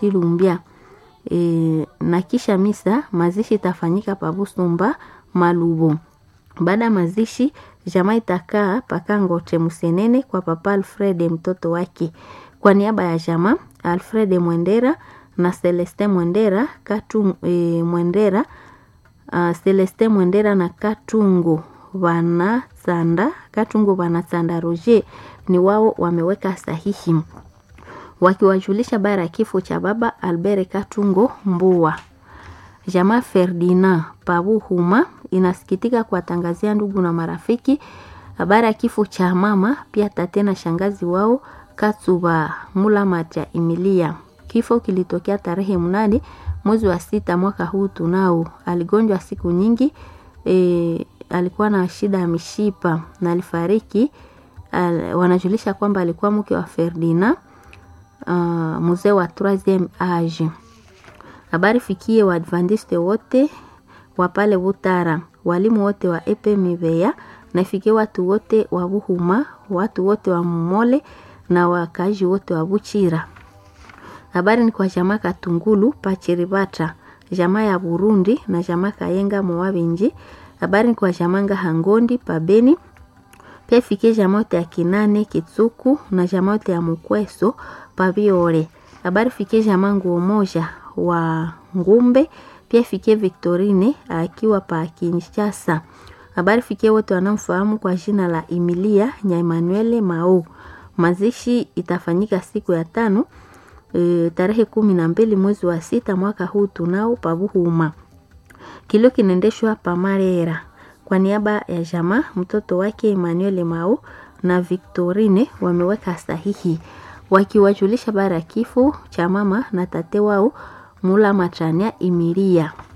Lumbia. E, na kisha misa mazishi itafanyika pa Busumba Malubo. Baada ya mazishi jamaa itakaa pakangoche Musenene kwa papa Alfred mtoto wake. Kwa niaba ya jamaa Alfred Mwendera na Celeste Mwendera Katu e, Mwendera uh, Celeste Mwendera na Katungu Vanasanda Katungu Vanasanda Roger ni wao wameweka sahihi wakiwajulisha bara ya kifo cha baba Albert Katungo Mbua. Jamaa Ferdinand Pabuhuma inasikitika kuwatangazia ndugu na marafiki habari ya kifo cha mama pia tate na shangazi wao Katsuba Mulamacha Emilia. Kifo kilitokea tarehe mnane mwezi wa sita mwaka huu tunao. Aligonjwa siku nyingi e, alikuwa na shida ya mishipa na alifariki. Al, wanajulisha kwamba alikuwa mke wa Ferdinand uh, mzee wa 3 age. Habari fikie Waadventiste wote wa pale Butara, walimu wote wa EPMVA na ifikie watu wote wa Buhuma, watu wote wa Mumole na wakazi wote wa Buchira. Habari ni kwa jamaa Katungulu Pachiribata, jamaa ya Burundi na jamaa Kayenga Mowabenji. Habari ni kwa jamaa Ngahangondi Pabeni, pia ifikie jamaa yote ya Kinane Kitsuku na jamaa yote ya Mukweso Pabiore. Habari fikie jamaa nguo moja wa Ngumbe, pia ifikie Victorine akiwa pa Kinshasa. Habari fikie wote wanaomfahamu kwa jina la Emilia Nya Emmanuel Mao. Mazishi itafanyika siku ya tano e, tarehe kumi na mbili mwezi wa sita mwaka huu tunao Pabuhuma. Kilio kinaendeshwa pa Marera kwa niaba ya jamaa mtoto wake Emmanuel Mao na Victorine wameweka sahihi wakiwajulisha bara ya kifo cha mama na tate wao Mula Matania Imiria.